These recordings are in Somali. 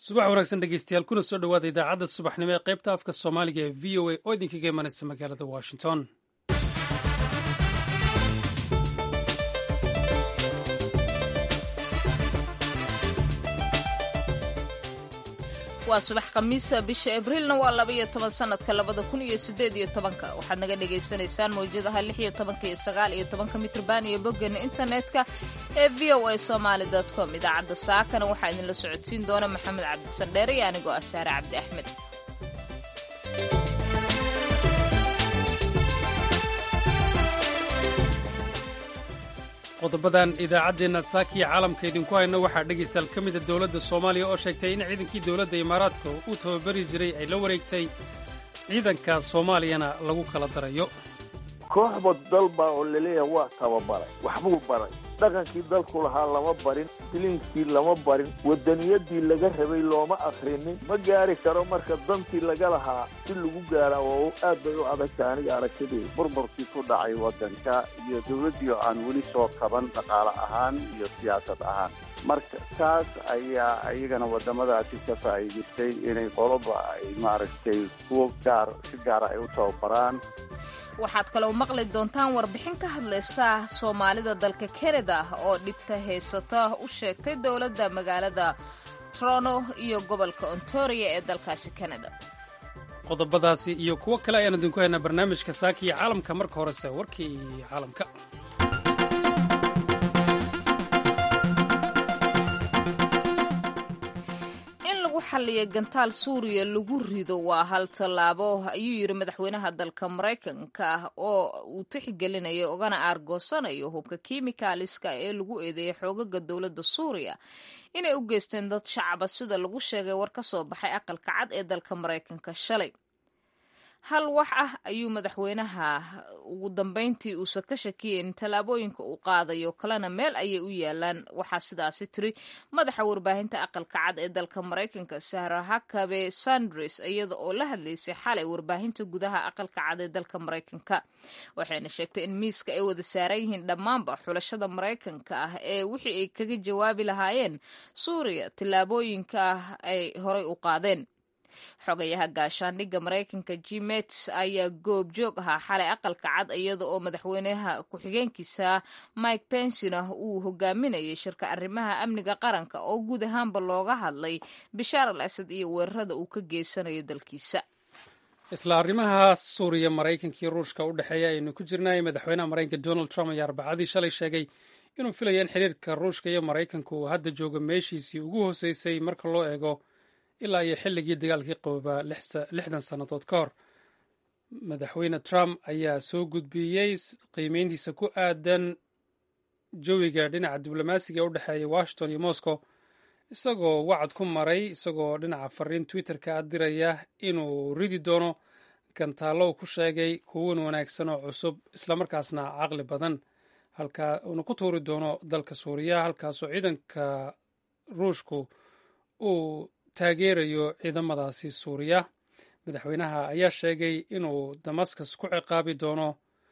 subax wanaagsan dhegeystayaal kuna soo dhowaada idaacadda subaxnimo ee qaybta afka soomaaliga ee v o a oo idinkaga imanaysa magaalada washington waa subax khamiisa bisha abriilna waa labaiyo toban sanadka labada kun iyo sideed iyo tobanka waxaad naga dhagaysanaysaan mawjadaha lix iyo tobanka iyo sagaal iyo tobanka mitrban iyo boggeena internetka ee v o a somaali com idaacadda saakana waxaa idinla socodsiin doona maxamed cabdisandheere iyo anigoo ah saare cabdi axmed qodobadan idaacaddeenna saakiya caalamka idinku hayno waxaa dhegaystaal ka mida dowladda soomaaliya oo sheegtay in ciidankii dowladda imaaraadka uu tababari jiray ay la wareegtay ciidanka soomaaliyana lagu kala darayo kooxba dalbaa oo laleeyahay waa tababaray waxbuu baray dhaqankii dalku lahaa lama barin filinkii lama barin wadaniyadii laga rabay looma akrinin ma gaari karo marka dantii laga lahaa si lagu gaara oo aad bay u adagta aniga aragtidii burburkii ku dhacay wadanka iyo dowladdii oo aan weli soo kaban dhaqaale ahaan iyo siyaasad ahaan marka taas ayaa iyagana waddamadaasi ka faa'iidaystay inay qoloba ay maaragtay kuwo gaar si gaara ay u tababaraan waxaad kaloo maqli doontaan warbixin ka hadlaysa soomaalida dalka kanada oo dhibta haysata u sheegtay dowladda magaalada toronto iyo gobolka ontario ee dalkaasi kanada qodobadaasi iyo kuwo kale ayaan idinku haynaa barnaamijka saakiya caalamka marka horese warkii caalamka xalliya gantaal suuriya lagu rido waa hal tallaabo ayuu yidhi madaxweynaha dalka maraykanka oo uu tixgelinayo ogana aargoosanayo hubka kimikaaliska ee lagu eedeeyay xoogaga dowladda suuriya inay u geysteen dad shacaba sida lagu sheegay war ka soo baxay aqalka cad ee dalka maraykanka shalay hal wax ah ayuu madaxweynaha ugu dambeyntii uusan ka shakiyeyn tallaabooyinka uu qaadayo kalena meel ayay u yaalaan waxaa sidaasi tiri madaxa warbaahinta aqalka cad ee dalka maraykanka sahra hakabe sandres iyada oo la hadlaysay xalay warbaahinta gudaha aqalka cad ee dalka maraykanka waxayna sheegtay in miiska ay wada saaran yihiin dhammaanba xulashada maraykanka ah ee wixii ay kaga jawaabi lahaayeen suuriya tallaabooyinka ay horay u qaadeen xogayaha gaashaandhigga maraykanka jimet ayaa goob joog ahaa xalay aqalka cad iyada oo madaxweynaha ku-xigeenkiisa mike pensina uu hogaaminayay shirka arrimaha amniga qaranka oo guud ahaanba looga hadlay bishaar al asad iyo weerarada uu ka geysanayo dalkiisa isla arrimaha suuriya maraykanka iyo ruushka u dhexeeya aynu ku jirnay madaxweynaha maraykanka donald trump ayaa arbacadii shalay sheegay inuu filaya in xiriirka ruushka iyo maraykanka uu hadda joogo meeshiisii ugu hooseysay marka loo eego ilaa iyo xilligii dagaalkii qoobaa lixdan sannadood ka hor madaxweyne trump ayaa soo gudbiyey qiimeyntiisa ku aadan jawiga dhinaca diblomaasiga ee u dhexeeya washington iyo moscow isagoo wacad ku maray isagoo dhinaca fariin twitterka a diraya inuu ridi doono gantaallo uu ku sheegay kuwan wanaagsan oo cusub islamarkaasna caqli badan halkaa uuna ku tuuri doono dalka suuriya halkaasoo ciidanka ruushku uu taageerayo ciidamadaasi suuriya madaxweynaha ayaa sheegay inuu damascus ku ciqaabi doono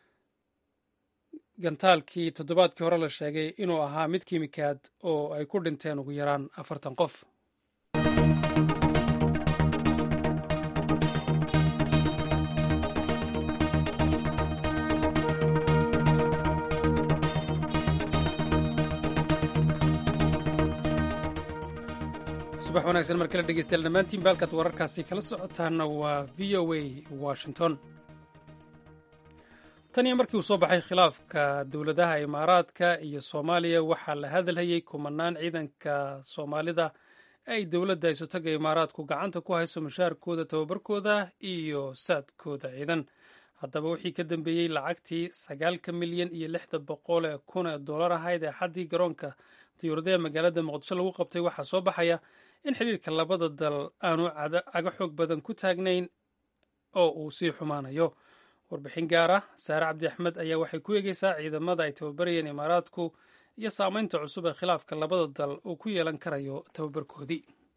gantaalkii toddobaadkii hore la sheegay inuu ahaa mid kiimikaad oo ay ku dhinteen ugu yaraan afartan qof subax wanaagsan mar kale dhegeystayaal dhammaantiin baalkaad wararkaasi kala socotaana waa v o a washington tan iyo markii uu soo baxay khilaafka dowladaha imaaraadka iyo soomaaliya waxaa la hadalhayay kumanaan ciidanka soomaalida ay dowladda isotaga imaaraadku gacanta ku hayso mushaarkooda tababarkooda iyo saadkooda ciidan haddaba wixii ka dambeeyey lacagtii sagaalka milyan iyo lixda boqol ee kun ee dollar ahayd ee xaddii garoonka diyuuradaha magaalada muqdisho lagu qabtay waxaa soo baxaya in xiriirka labada dal aanu cago xoog badan ku taagnayn oo uu sii xumaanayo warbixin gaar ah saare cabdi axmed ayaa waxay ku eegeysaa ciidamada ay tababarayeen imaaraadku iyo saameynta cusub ee khilaafka labada dal uu ku yeelan karayo tababarkoodii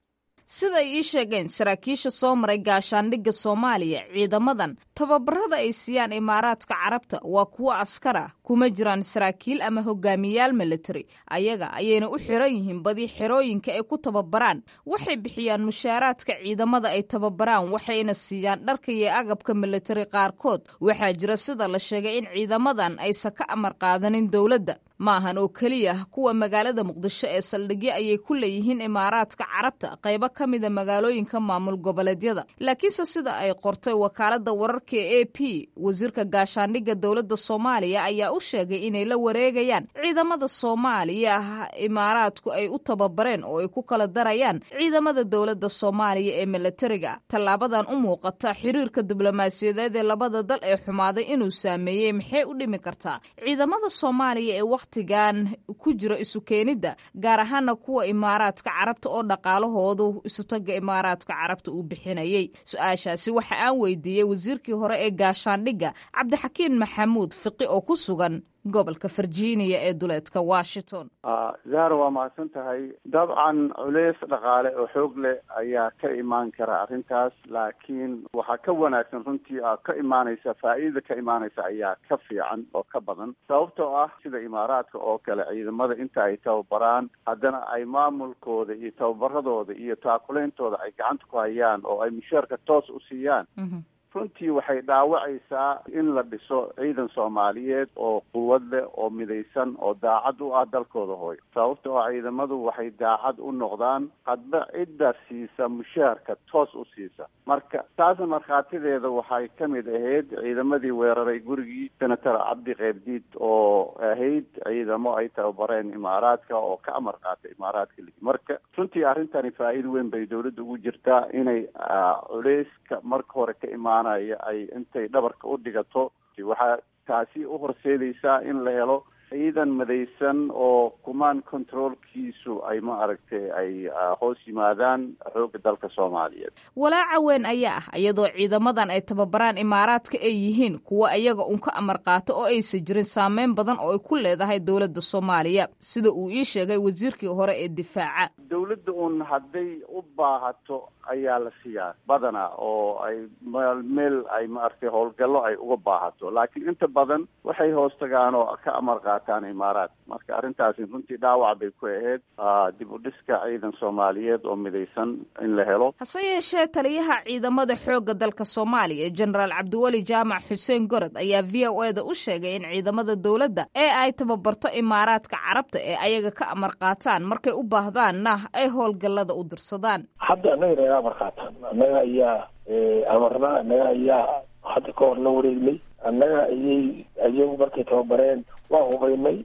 siday ii sheegeen saraakiisha soo maray gaashaandhigga soomaaliya ciidamadan tababarada ay siiyaan imaaraadka carabta waa kuwo askara kuma jiraan saraakiil ama hogaamiyaal military ayaga ayayna u xiran yihiin badi xerooyinka ay ku tababaraan waxay bixiyaan mushaaraadka ciidamada ay tababaraan waxayna siiyaan dharka iyo agabka military qaarkood waxaa jira sida la sheegay in ciidamadan aysan ka amar qaadanin dowladda maahan oo keliya kuwa magaalada muqdisho ee saldhigyo ayay ku leeyihiin imaaraadka carabta qaybo ka mida magaalooyinka maamul goboleedyada laakiinse sida ay qortay wakaalada wararka e a p wasiirka gaashaandhigga dowladda soomaaliya ayaa u sheegay inay la wareegayaan ciidamada soomaaliya imaaraadku ay u tababareen oo ay ku kala darayaan ciidamada dowladda soomaaliya ee milatariga tallaabadan u muuqata xiriirka diblomaasiyadeed ee labada dal ee xumaaday inuu saameeyey maxay u dhimi kartaa ciidamada soomaaliya ee wakhtigan ku jira isu keenidda gaar ahaana kuwa imaaraadka carabta oo dhaqaalahoodu isutaga imaaraadka carabta uu bixinayay su-aashaasi waxa aan weydiiyey wasiirkii hore ee gaashaandhigga cabdixakiin maxamuud fiqi oo ku sugan gobolka virginia ee duleedka washington zahra waa mahadsan tahay dabcan culeys dhaqaale oo xoog leh ayaa ka imaan kara arrintaas laakiin waxaa ka wanaagsan runtii a ka imaanaysa faa'iidada ka imaanaysa ayaa ka fiican oo ka badan sababtoo ah sida imaaraadka oo kale ciidamada inta ay tababaraan haddana ay maamulkooda iyo tababaradooda iyo taakulaintooda ay gacanta ku hayaan oo ay mushaarka toos u siiyaan runtii waxay dhaawacaysaa in la dhiso ciidan soomaaliyeed oo quwad leh oo midaysan oo daacad u ah dalkooda hooyo sababta oo ciidamadu waxay daacad u noqdaan hadba cidda siisa mushaharka toos u siisa marka taasna markhaatideeda waxay ka mid ahayd ciidamadii weeraray gurigii senator cabdi keybdiid oo ahayd ciidamo ay tababareen imaaraadka oo ka amar qaatay imaaraadka marka runtii arrintani faa'iida weyn bay dawladda ugu jirtaa inay culeyska marka hore ka imaan ay intay dhabarka u dhigato waxaa taasi u horseedaysaa in la helo ciidan madaysan oo command controlkiisu ay ma aragtay ay hoos yimaadaan xoogga dalka soomaaliyeed walaaca weyn ayaa ah iyadoo ciidamadan ay tababaraan imaaraadka ay yihiin kuwa iyaga un ka amar qaato oo aysan jirin saameyn badan oo ay ku leedahay dowladda soomaaliya sida uu ii sheegay wasiirkii hore ee difaaca dowladda un hadday u baahato ayaa la siiyaa badanaa oo ay meel meel ay maaragtay howlgallo ay uga baahato laakiin inta badan waxay hoos tagaan oo ka amar qaataan imaaraad marka arrintaasi runtii dhaawac bay ku ahayd dib u dhiska ciidan soomaaliyeed oo midaysan in la helo hase yeeshee taliyaha ciidamada xoogga dalka soomaaliya jenaraal cabdiweli jaamac xuseen gorod ayaa v o e da u sheegay in ciidamada dowladda ee ay tababarto imaaraadka carabta ee ayaga ka amar qaataan markay u baahdaanna ay howlgallada u dirsadaan hadda annaga naga amar qaataan annaga ayaa amarna annaga ayaa hadda ka hor la wareegnay annaga ayay ayagu markay tababareen waa hubaynay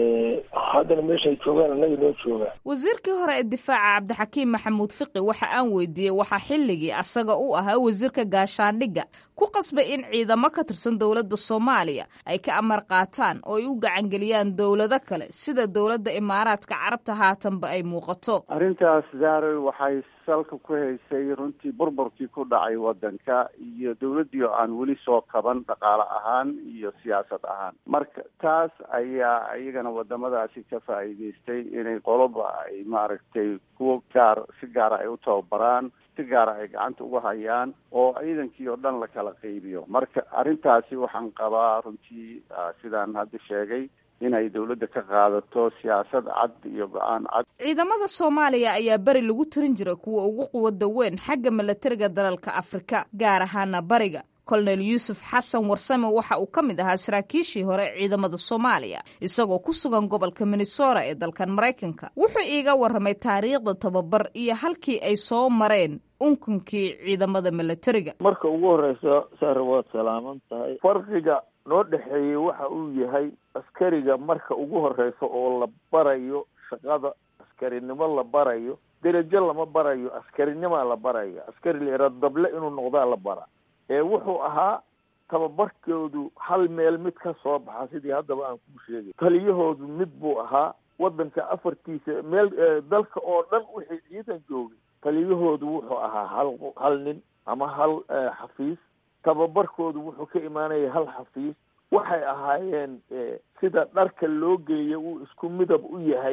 haddana meeshaay joogaan annaga noo joogaan wasiirkii hore ee difaaca cabdixakiim maxamuud fiqi waxa aan weydiiyey waxaa xilligii asaga u ahaa wasiirka gaashaandhigga ku qasbay in ciidamo ka tirsan dowladda soomaaliya ay ka amar qaataan oo ay u gacangeliyaan dowlado kale sida dowladda imaaraadka carabta haatanba ay muuqato arrintaas zaaroy waxay salka ku haysay runtii burburkii ku dhacay waddanka iyo dowladdii oo aan weli soo kaban dhaqaale ahaan iyo siyaasad ahaan marka taas ayaa iyagana wadamadaasi ka faa'iidaystay inay qoloba ay maaragtay kuwo gaar si gaara ay u tababaraan si gaara ay gacanta uga hayaan oo ciidankii oo dhan la kala qaybiyo marka arrintaasi waxaan qabaa runtii sidaan hadda sheegay inay dowladda ka qaadato siyaasad cad iyo go-aan cad ciidamada soomaaliya ayaa beri lagu tirin jiray kuwa ugu quwada weyn xagga milatariga dalalka afrika gaar ahaana bariga kolonel yuusuf xasan warsame waxa uu ka mid ahaa saraakiishii hore ciidamada soomaaliya isagoo ku sugan gobolka minnesota ee dalkan maraykanka wuxuu iiga warramay taariikhda tababar iyo halkii ay soo mareen unkunkii ciidamada milatariga marka ugu horeysa sare waad salaaman tahay farqiga noo dhexeeyey waxa uu yahay askariga marka ugu horeysa oo la barayo shaqada askarinimo la barayo derajo lama barayo askarinimaa la barayo askari la dable inuu noqdaa la bara ee wuxuu ahaa tababarkoodu hal meel mid ka soo baxa sidii haddaba aan kuu sheegay taliyahoodu mid buu ahaa waddanka afartiisa meel dalka oo dhan wixii ciidan joogay taliyahoodu wuxuu ahaa hal hal nin ama hal xafiis tababarkoodu wuxuu ka imaanaya hal xafiis waxay ahaayeen sida dharka loo geeyo uu isku midab u yahay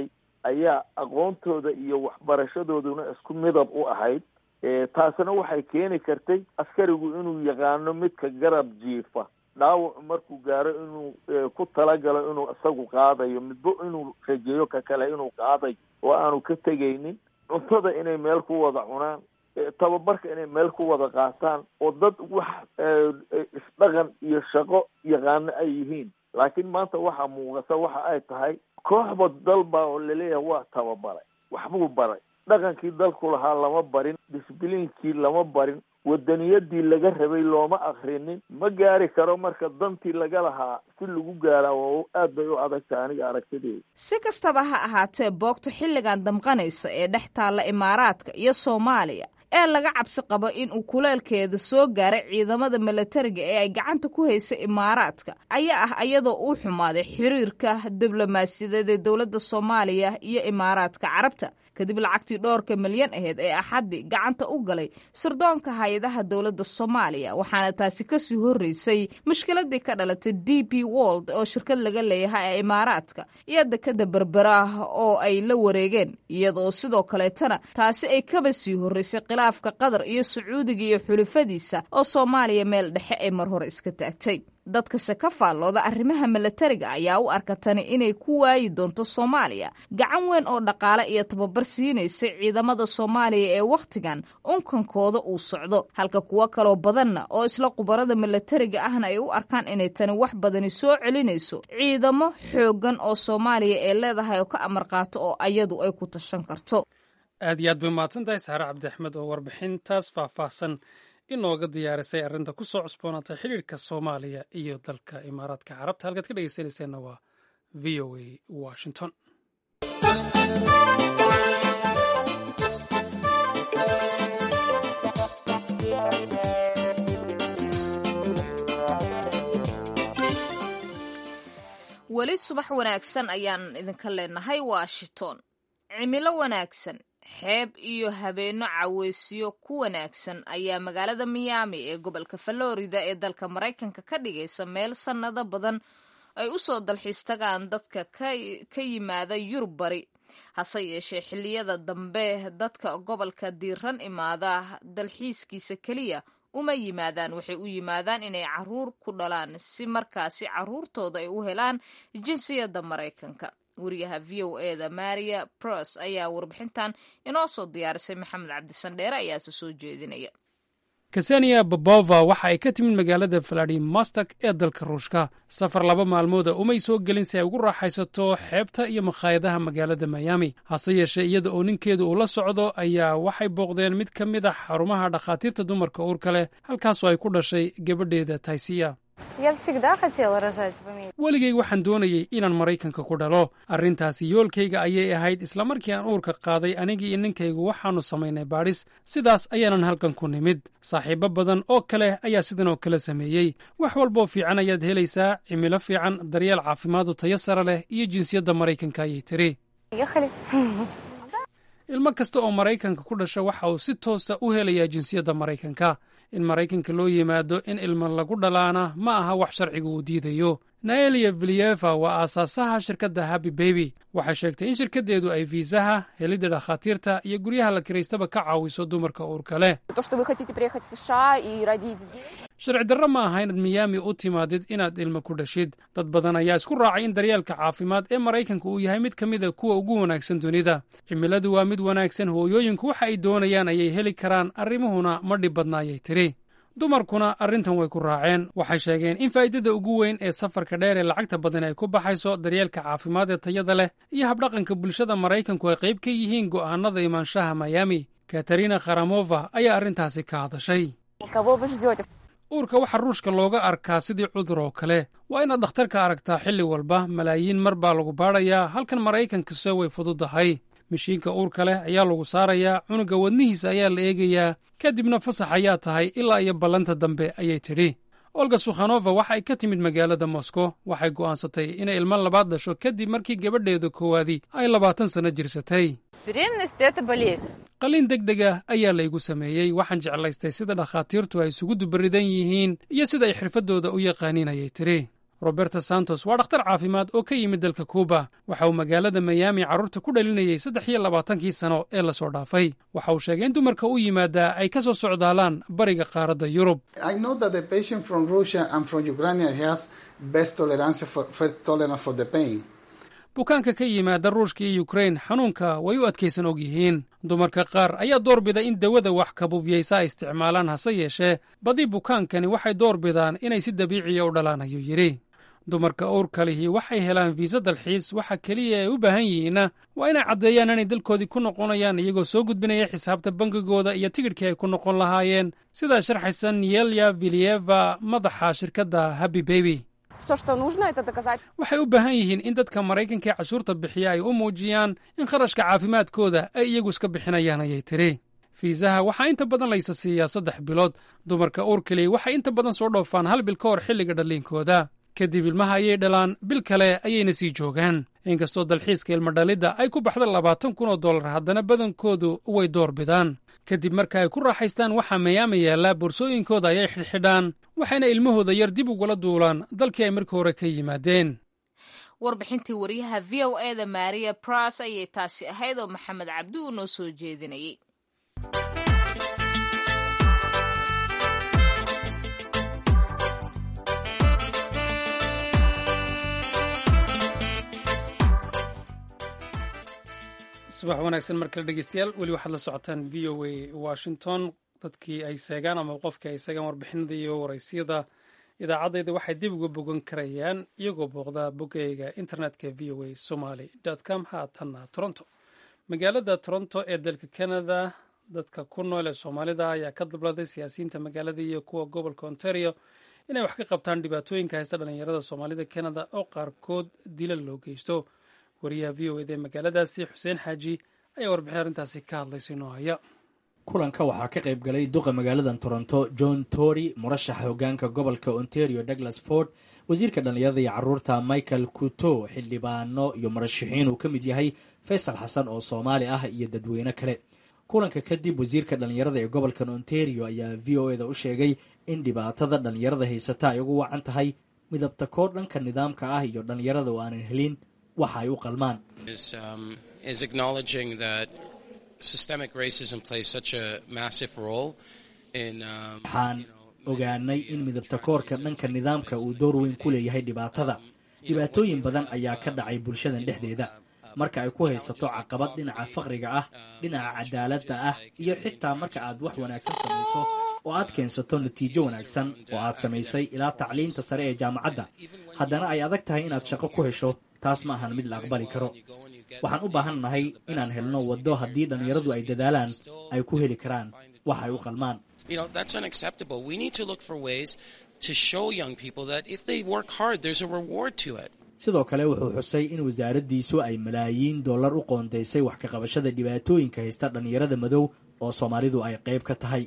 ayaa aqoontooda iyo waxbarashadooduna isku midab u ahayd taasina waxay keeni kartay askarigu inuu yaqaano midka garab jiifa dhaawac markuu gaaro inuu ku talagalo inuu isagu qaadayo midba inuu rajeeyo ka kale inuu qaadayo oo aanu ka tegaynin cuntada inay meel ku wada cunaan tababarka inay meel ku wada qaataan oo dad wax isdhaqan iyo shaqo yaqaano ay yihiin laakiin maanta waxaa muuqata waxa ay tahay kooxba dalbaa oo laleeyahay waa tababaray waxbuu baray dhaqankii dalku lahaa lama barin disbiliinkii lama barin wadaniyadii laga rabay looma akrinin ma gaari karo marka dantii laga lahaa si lagu gaaraa waa aad bay u adagtahay aniga aragtideeda si kastaba ha ahaatee boogta xilligan damqanaysa ee dhex taalla imaaraadka iyo soomaaliya ee laga cabsi qabo in uu kuleelkeeda soo gaaray ciidamada milatariga ee ay gacanta ku haysa imaaraadka ayaa ah iyadoo uu xumaaday xiriirka diblomaasiyadeed ee dowladda soomaaliya iyo imaaraadka carabta kadib lacagtii dhowrka milyan aheyd ee axaddii gacanta u galay sirdoonka hay-adaha dowladda soomaaliya waxaana taasi kasii horreysay mushkiladii ka dhalatay d p wold oo shirkad laga leeyahay ee imaaraadka iyo dekada berberaah oo ay la wareegeen iyadoo sidoo kaleetana taasi ay kaba sii horreysay khilaafka qatar iyo sacuudiga iyo xulufadiisa oo soomaaliya meel dhexe ay mar hore iska taagtay dadkase ka faallooda arrimaha milatariga ayaa u arka tani inay ku waayi doonto soomaaliya gacan weyn oo dhaqaale iyo tababar siinaysa ciidamada soomaaliya ee wakhtigan unkankooda uu socdo halka kuwo kaloo badanna oo isla khubarada milatariga ahna ay u arkaan inay tani wax badani soo celinayso ciidamo xooggan oo soomaaliya ee leedahay oo ka amar qaato oo ayadu ay ku tashan karto aad iyo aad bay mahadsan tahay saare cabdi axmed oo warbixintaas faahfaahsan inooga diyaarisay arrinta ku soo cusboonaatay xidhiirka soomaaliya iyo dalka imaaraadka carabta halkaad ka dhegeysanayseena waa v o a washington weli subax wanaagsan ayaan idinka leenahay washington cimilo wanaagsan xeeb iyo habeenno caweysyo ku wanaagsan ayaa magaalada miyaami ee gobolka falorida ee dalka maraykanka ka dhigaysa meel sannado badan ay u soo dalxiis tagaan dadka ka yimaada yurub bari hase yeeshee xilliyada dambe dadka gobolka diiran imaada dalxiiskiisa keliya uma yimaadaan waxay u yimaadaan inay caruur ku dhalaan si markaasi caruurtooda ay u helaan jinsiyadda maraykanka wariyaha v o e da maria bros ayaa warbixintan inoo soo diyaarisay maxamed cabdisandheere ayaase soo jeedinaya kasaniya babova waxa ay ka timid magaalada valadimostok ee dalka ruushka safar laba maalmooda umay soo gelin si ay ugu raaxaysato xeebta iyo makhaayadaha magaalada miyaami hase yeeshee iyada oo ninkeedu uu la socdo ayaa waxay booqdeen mid ka mid a xarumaha dhakhaatiirta dumarka uurka leh halkaasoo ay ku dhashay gabadheeda taysiya weligay waxaan doonayey inaan maraykanka ku dhalo arrintaasi yoolkayga ayay ahayd islamarkii aan uurka qaaday anigii iyo ninkaygu waxaannu samaynay baadhis sidaas ayaanan halkan ku nimid saaxiibbo badan oo kale ayaa sidan oo kale sameeyey wax walboo fiican ayaad helaysaa cimilo fiican daryeel caafimaadu tayo sare leh iyo jinsiyadda maraykanka ayay tiri ilmo kasta oo maraykanka ku dhasha waxa uu si toosa u helayaa jinsiyadda maraykanka in maraykanka loo yimaado in ilmo lagu dhalaana ma aha wax sharciga uu diidayo naeliya viliyeva waa aasaasaha shirkadda happy beby waxay sheegtay in shirkaddeedu ay fiisaha helidda dhakhaatiirta iyo guryaha la kiraystaba ka caawiso dumarka uurka leh sharci darro ma aha inaad miyaami u timaadid inaad ilmo ku dhashid dad badan ayaa isku raacay in daryeelka caafimaad ee maraykanka uu yahay mid ka mid a kuwa ugu wanaagsan dunida cimiladu waa mid wanaagsan hooyooyinku waxa ay doonayaan ayay heli karaan arrimuhuna ma dhib badna ayay tidhi dumarkuna arrintan way ku raaceen waxay sheegeen in faa'iidada ugu weyn ee safarka dheer ee lacagta badan ay ku baxayso daryeelka caafimaad ee tayada leh iyo habdhaqanka bulshada maraykanku ay qayb ka yihiin go'aanada imaanshaha miyaami katarina kharamova ayaa arrintaasi ka hadashay uurka waxaa ruushka looga arkaa sidii cudur oo kale waa inaad dhakhtarka aragtaa xilli walba malaayiin mar baa lagu baadhayaa halkan maraykankase way fududahay mashiinka uurka leh ayaa lagu saarayaa cunuga wadnihiisa ayaa la eegayaa kadibna fasax ayaa tahay ilaa iyo ballanta dambe ayay tidhi olga sukhanova waxa ay ka timid magaalada moskow waxay go'aansatay inay ilmo labaad dhasho kadib markii gabadheeda koowaadii ay labaatan sanno jirsatay qalliin deg deg ah ayaa laygu sameeyey waxaan jeclaystay sida dhakhaatiirtu ay isugu dubaridan yihiin iyo sida ay xirfaddooda u yaqaaniin ayay tidhi roberto santos waa dhakhtar caafimaad oo ka yimid dalka kuuba waxa uu magaalada mayaami carruurta ku dhalinayay saddex iyo labaatankii sano ee lasoo dhaafay waxa uu sheegay in dumarka u yimaadaa ay ka soo socdaalaan bariga qaaradda yurub bukaanka ka yimaada ruushka iyo yukrain xanuunka way u adkaysan og yihiin dumarka qaar ayaa doorbida in dawada wax kabubyaysa ay isticmaalaan hase yeeshee badi bukaankani waxay doorbidaan inay si dabiiciya u dhalaan ayuu yidhi dumarka owrka lihi waxay helaan fiisa dalxiis waxa keliya ay u baahan yihiinna waa inay caddeeyaan inay dalkoodii ku noqonayaan iyagoo soo gudbinaya xisaabta bangigooda iyo tigidhkii ay ku noqon lahaayeen sidaa sharxaysa niyelya viliyeva madaxa shirkadda happy beby waxay u baahan yihiin in dadka maraykanka ee cashuurta bixiya ay u muujiyaan in kharashka caafimaadkooda ay iyagu iska bixinayaan ayay tidhi fiisaha waxaa inta badan laysa siiyaa saddex bilood dumarka uurkali waxay inta badan soo dhoofaan hal bil ka hor xilliga dhalliinkooda kadib ilmaha ayay dhalaan bil kale ayayna sii joogaan inkastoo dalxiiska ilmadhalidda ay ku baxda labaatan kun oo dollar haddana badankoodu way door bidaan kadib marka ay ku raaxaystaan waxaa mayaama yaallaa boorsooyinkooda ayay xidhxidhaan waxayna ilmahooda yar dib ugula duulaan dalkii ay markii hore ka yimaadeen warbixintii wariyaha v o e da maria bras ayay taasi ahayd oo maxamed cabdi uu noo soo jeedinayay subax wanaagsan mar kale dhegeystayaal weli waxaad la socotaan v o a washington dadkii ay seegaan ama qofkii ay seegaan warbixinada iyo waraysiyada idaacaddayda waxay dib uga bogan karayaan iyagoo booqdaa boggayga internetka v o a somaly com haatanna toronto magaalada toronto ee dalka canada dadka ku nool ee soomaalida ayaa ka dabladay siyaasiyiinta magaalada iyo kuwa gobolka ontario inay wax ka qabtaan dhibaatooyinka haysta dhallinyarada soomaalida canada oo qaarkood dilal loo geysto wariyaha v o eda ee magaaladaasi xuseen xaaji ayaa warbixin arrintaasi ka hadlaysay noo haya kulanka waxaa ka qayb galay duqa magaaladan toronto john tory murashaxa hogaanka gobolka ontario douglas ford wasiirka dhallinyarada iyo caruurta michael kuto xildhibaano iyo murashaxiin uu ka mid yahay faysal xasan oo soomaali ah iyo dadweyne kale kulanka kadib wasiirka dhallinyarada ee gobolkan ontario ayaa v o eda u sheegay in dhibaatada dhallinyarada haysata ay ugu wacan tahay midabta koor dhanka nidaamka ah iyo dhallinyarada oo aanan helin waxa ay u qalmaan waxaan ogaanay in midabta koorka dhanka nidaamka uu door weyn ku leeyahay dhibaatada dhibaatooyin badan ayaa ka dhacay bulshadan dhexdeeda marka ay ku haysato caqabad dhinaca faqriga ah dhinaca cadaaladda ah iyo xitaa marka aad wax wanaagsan samayso oo aad keensato natiijo wanaagsan oo aad samaysay ilaa tacliinta sare ee jaamacadda haddana ay adag tahay inaad shaqo ku hesho taas ma ahan mid la aqbali karo waxaan u baahan nahay inaan helno waddo haddii dhallinyaradu ay dadaalaan ay ku heli karaan wax ay u qalmaan sidoo kale wuxuu xusay in wasaaraddiisu ay malaayiin dollar u qoondaysay wax ka qabashada dhibaatooyinka haysta dhallinyarada madow oo soomaalidu ay qayb ka tahay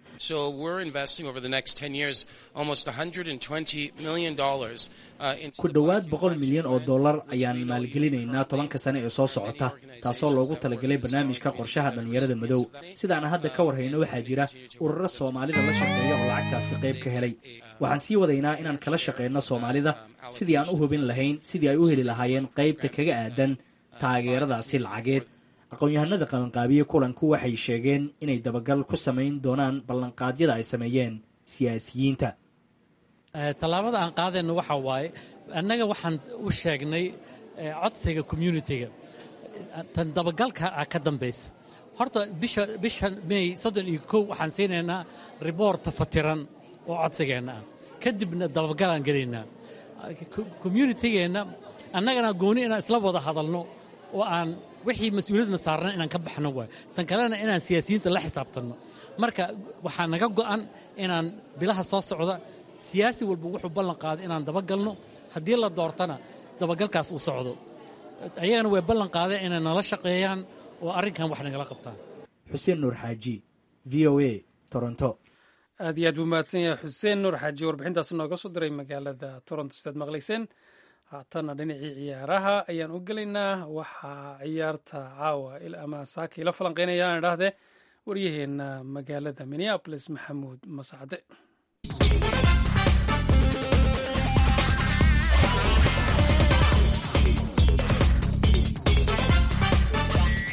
ku dhowaad boqol milyan oo dollar ayaan maalgelinaynaa tobanka sane ee soo socota taasoo loogu talagalay barnaamijka qorshaha dhallinyarada madow sidaana hadda ka warhayno waxaa jira ururo soomaalida la shaqeeya oo lacagtaasi qayb ka helay waxaan sii wadaynaa inaan kala shaqeyno soomaalida sidii aan u hubin lahayn sidii ay u heli lahaayeen qaybta kaga aadan taageeradaasi lacageed aqoon-yahanada qabanqaabiye kulanku waxay sheegeen inay dabagal ku samayn doonaan ballanqaadyada ay sameeyeen siyaasiyiinta tallaabada aan qaadayno waxa waaye annaga waxaan u sheegnay codsiga communitiga tan dabagalka ah ka dambaysa horta bisha bisha may soddon iyo kow waxaan siinaynaa riboorta fatiran oo codsigeenna ah kadibna dabagalaan gelaynaa communitigeenna annagana gooni inaan isla wada hadalno oo aan wixii mas-uuliyadna saarna inaan ka baxno waay tan kalena inaan siyaasiyiinta la xisaabtanno marka waxaa naga go'an inaan bilaha soo socda siyaasi walba wuxuu ballan qaaday inaan dabagalno haddii la doortana dabagalkaas uu socdo ayagana way ballan qaadeen inay nala shaqeeyaan oo arrinkan wax nagala qabtaan xuseen nuur xaaji v o a toronto aad iyo aad buu mahadsan yahay xuseen nuur xaaji warbixintaas nooga soo diray magaalada toronto sidaad maqlayseen haatanna dhinacii ciyaaraha ayaan u gelaynaa waxaa ciyaarta caawa ama saaka ila falanqeynaya aan idhaahdee waryaheenna magaalada minneabolis maxamuud masacde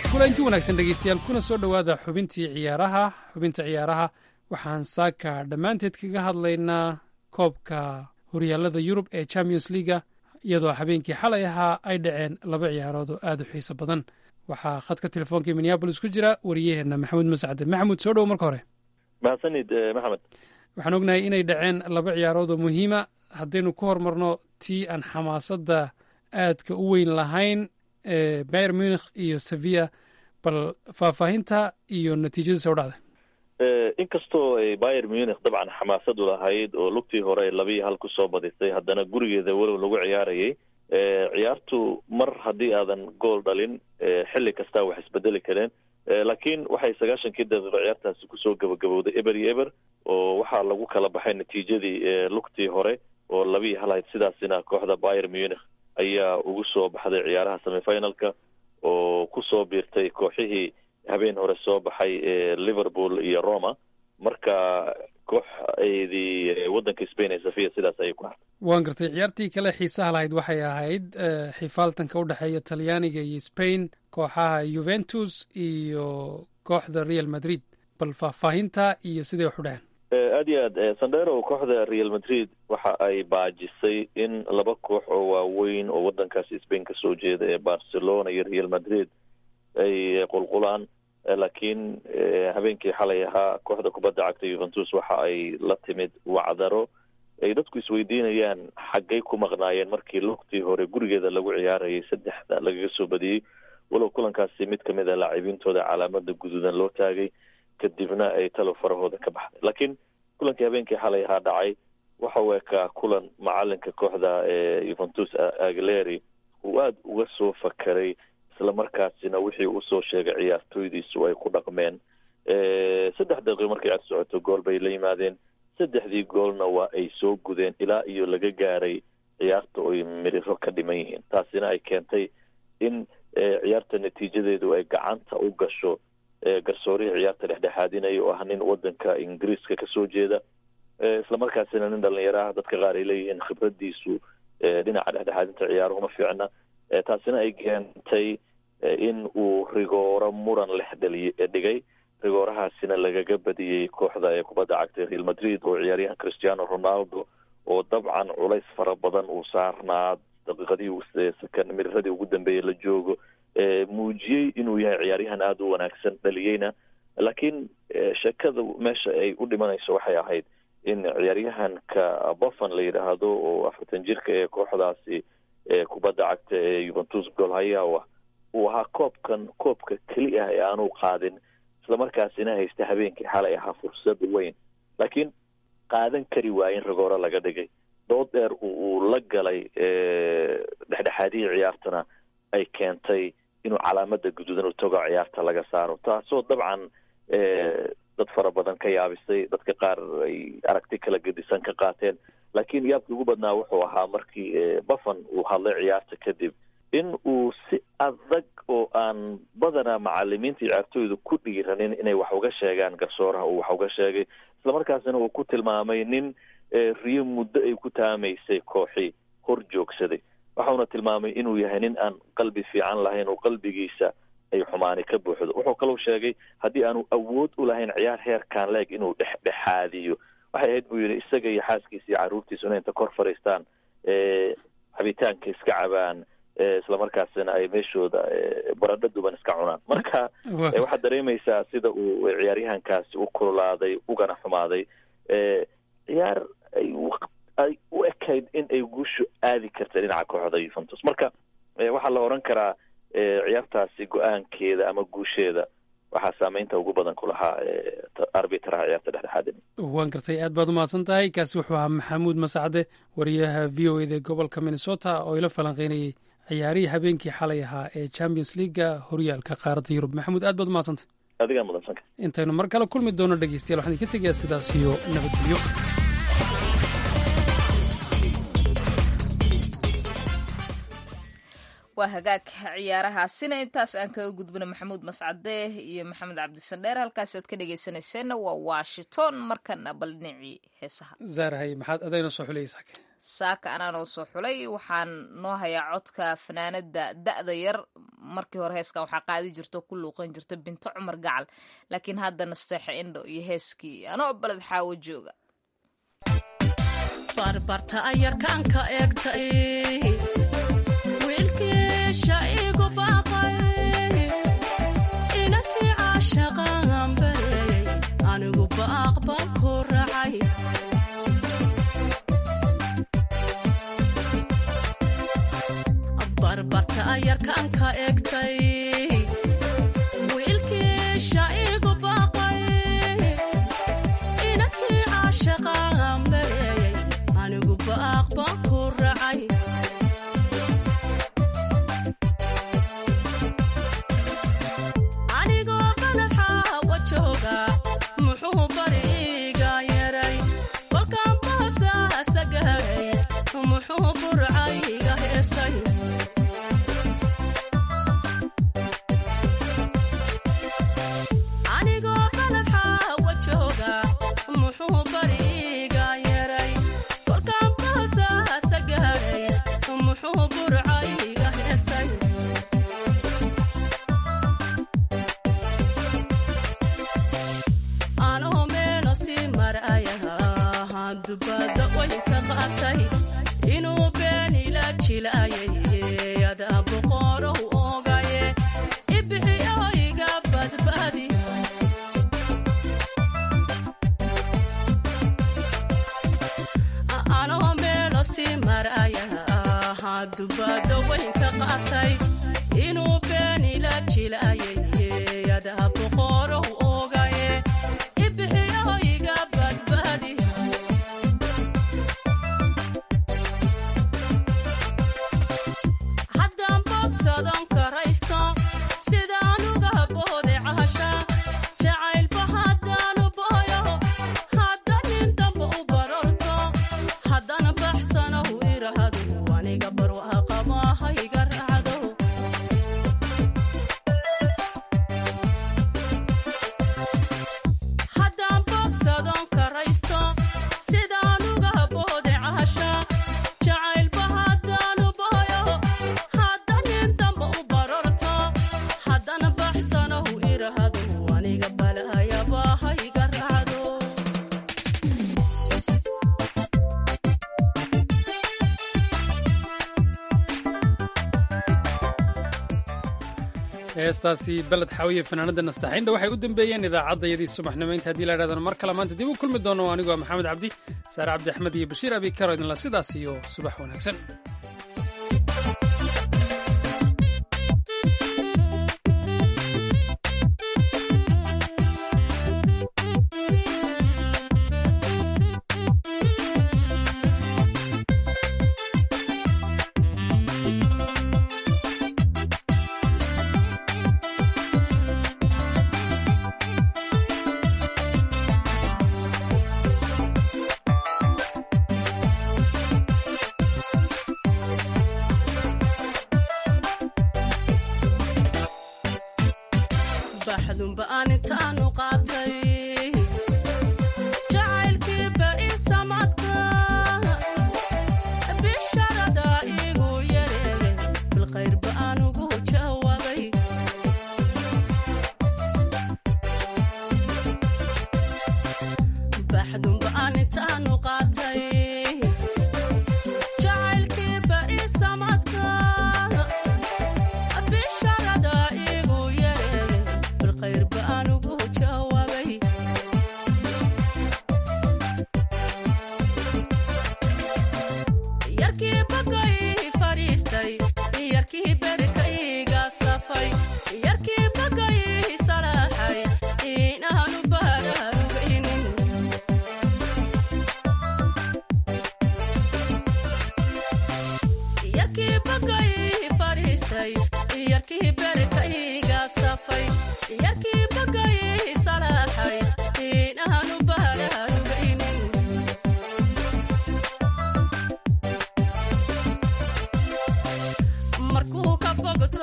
kulanti wanaagsan dhegeystayaal kuna soo dhowaada xubintii ciyaaraha xubinta ciyaaraha waxaan saaka dhammaanteed kaga hadlaynaa koobka horyaalada yurub ee champions leaga iyadoo habeenkii xalay ahaa ay dhaceen laba ciyaarood oo aad u xiiso badan waxaa khadka telefoonkai minneabolis ku jira wariyaheenna maxamuud mascade maxamuud soo dhowo marka hore mahadsanid maxamed waxaan ognahay inay dhaceen laba ciyaarood oo muhiima haddaynu ku hormarno tii aan xamaasadda aadka u weyn lahayn ee bayer munikh iyo sevilla bal faahfaahinta iyo natiijada soo dhacda inkastoo ay bayer munikh dabcan xamaasadu lahayd oo lugtii hore ay labiiyo hal kusoo badisay haddana gurigeeda walow lagu ciyaarayay ciyaartu mar haddii aadan gool dhalin xilli kastaa wax isbedeli kareen laakiin waxay sagaashankii daqiiqo ciyaartaasi kusoo gabagabowday eber iyo eber oo waxaa lagu kala baxay natiijadii lugtii hore oo labiiyo hal ahayd sidaasina kooxda bayer munikh ayaa ugu soo baxday ciyaaraha semifinalka oo kusoo biirtay kooxihii habeen hore soo baxay liverpool iyo roma marka kooxeedii waddanka spain ee safiya sidaas ayay ku hartay waan gartay ciyaartii kale xiisaha lahayd waxay ahayd xifaaltanka u dhexeeya talyaaniga iyo spain kooxaha juventus iyo kooxda real madrid bal faahfaahinta iyo siday wax u dhaheen aad iyo aad sandero kooxda real madrid waxa ay baajisay in laba koox oo waaweyn oo waddankaasi spain kasoo jeeda ee barcelona iyo real madrid ay qulqulaan laakiin habeenkii xalay ahaa kooxda kubadda cagta juventus waxa ay la timid wacdaro ay dadku isweydiinayaan xaggay ku maqnaayeen markii lugtii hore gurigeeda lagu ciyaarayay saddexda lagaga soo badiyey walow kulankaasi mid kamid a laacibiintooda calaamada guduudan loo taagay kadibna ay talo farahooda ka baxday laakiin kulankii habeenkii xalay ahaa dhacay waxa uu ekaa kulan macalinka kooxda juventus agleri uu aada uga soo fakaray islamarkaasina wixii usoo sheegay ciyaartooydiisu ay ku dhaqmeen saddex daqiiqo markay ciyaar socoto gool bay la yimaadeen saddexdii goolna waa ay soo gudeen ilaa iyo laga gaaray ciyaarta oy miriro ka dhiman yihiin taasina ay keentay in ciyaarta natiijadeedu ay gacanta u gasho garsoorihii ciyaarta dhexdhexaadinaya oo ah nin wadanka ingiriiska kasoo jeeda islamarkaasina nin dhalinyaro ah dadka qaar ay leeyihiin khibradiisu dhinaca dhexdhexaadinta ciyaarahuma fiicna taasina ay keentay in uu rigooro muran lex dhaliy dhigay rigoorahaasina lagaga badiyey kooxda ee kubadda cagta real madrid oo ciyaaryahan cristiano ronaldo oo dabcan culays fara badan uu saarnaa daqiiqadii sakan miriradii ugu dambeeyey la joogo muujiyey inuu yahay ciyaaryahan aada u wanaagsan dhaliyeyna laakiin sheekada meesha ay u dhimanayso waxay ahayd in ciyaaryahanka bofan la yidhaahdo oo afartan jirka ee kooxdaasi kubadda cagta ee juventus golhayawa uu ahaa koobkan koobka keli ah ee aanu qaadin islamarkaasina haysta habeenkii xalay ahaa fursad weyn laakiin qaadan kari waayin rigooro laga dhigay dood dheer uu la galay dhexdhexaadihii ciyaartana ay keentay inuu calaamada guduudan u tago ciyaarta laga saaro taasoo dabcan dad fara badan ka yaabisay dadka qaar ay aragti kala gedisan ka qaateen laakiin yaabkii ugu badnaa wuxuu ahaa markii buffon uu hadlay ciyaarta kadib in uu si adag oo aan badanaa macalimiinta ciyaartooyda ku dhiiranin inay wax uga sheegaan garsooraha uu wax uga sheegay islamarkaasina uu ku tilmaamay nin riyo muddo ay ku taamaysay kooxi hor joogsaday waxauna tilmaamay inuu yahay nin aan qalbi fiican lahayn oo qalbigiisa ay xumaani ka buuxdo wuxuu kaloo sheegay haddii aanu awood u lahayn ciyaar heerkaan leeg inuu dhexdhexaadiyo waxay ahayd buu yidhi isaga iyo xaaskiisa iyo carruurtiisu inay inta kor fadhiistaan cabitaanka iska cabaan islamarkaasina ay meeshooda baradho duban iska cunaan marka waxaad dareemaysaa sida uu ciyaaryahankaasi u kululaaday ugana xumaaday ciyaar ay ay u ekayd in ay guushu aadi karta dhinaca kooxda yuventus marka waxaa la odhan karaa ciyaartaasi go-aankeeda ama guusheeda waxaa saameynta ugu badan ku lahaa arbitraha ciyaarta dhexdhexaadin waan gartay aad baad umahadsan tahay kaasi wuxuu ahaa maxamuud masacde wariyaha v o eda ee gobolka minnesota oo ila falanqeynayay ciyaarihii habeenkii xalay ahaa ee champions leaga horyaalka qaaradda yurub maxamuud aad baad umahadsantay adigaa mudansanka intaynu mar kale kulmi doono dhegeystayaal waxaan idinka tegayaa sidaas iyo nabadgelyo waa hagaag ciyaarahaasina intaas aan kaga gudbino maxamuud mascade iyo maxamed cabdisandheer halkaasaad ka dhegeysanayseena waa washington markana bal dhinacii heesaha zaarahay maxaad adayna soo xulaysaa saaka anaa noo soo xulay waxaan noo hayaa codka fanaanada da'da yar markii hore heeskan waxaa qaadi jirta ku luuqan jirta binto cumar gacal laakiin hadda nasteexa indho iyo heeskii anoo baled xaawo jooga barbarta ayarkaanka eegtay wiilkiisha igu baaqay inantii caashaqaan bareeyey anigu baaq baan ku raacay barbarta ayarkaanka eegtay wiilkiisha igu baaqay inantii caashaqaan bareeyey anigu baaq baan ku raacay anigoo baladxaawa jooga muxuu bariga yaray kolkaan baasaasa gaadhay muxuu burcayga heesay anigoo baladxaawa jooga muxuu bariga yaray kolkaan baasaasa gaadhay muxuu burcayga heesay anoo meelo sii maraya dubadda way ka qaatay inuu been ila jilaayay adaa boqorow ogaye ibixi oo iga badbaadi anoo meelo sii maraya dubadda way ka qaatay inuu been ila jilaayay adaa boqorow ogaye ibixi oo iga badbaadi haddaan bogsadon karaysto sidaan uga boode casha jacaylba haddaanu booyo hadda nin damba u barorto haddana baxsanow irahdo aniga barwaaqamaaha iga raacdo haddaan bogsadon karaysto sidaan uga boode casha jacaylba haddaanu booyo hadda nin damba u barorto haddana baxsanow irahdo aniga balaayabaaha iga raacdo heestaasi beled xaawiye fanaanada nastaxaynda waxay u dambeeyeen idaacaddayadii subaxnimo inta haddii la idhahdana mar kale maanta dib u kulmi doono anigoo maxamed cabdi saare cabdi axmed iyo bashiir abi karo idinla sidaas iyo subax wanaagsan baxdunba aan intaanu qaatay jacaylkii beri samadka bisharada igu yareeyey bilkhayrba aan ugu jawaabay baxdunba aan intaanu qaatay jacaylkii beri samadka bisharada igu yareeyey bilkhayrba aan ugu jawaabay yarkii bagay fadhiistay yarkii berkayga safay yarkii bagay salaaxay inaanu baaraarugaynin yarkii bagay fadhiistay yarkii berkayga safay yarkii bagay salaaxay inaanu baaraarugaynin markuu ka bogto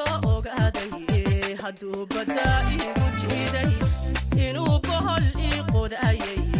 ogaaday hadduu badda igu jiiday inuu bohol ii qodayay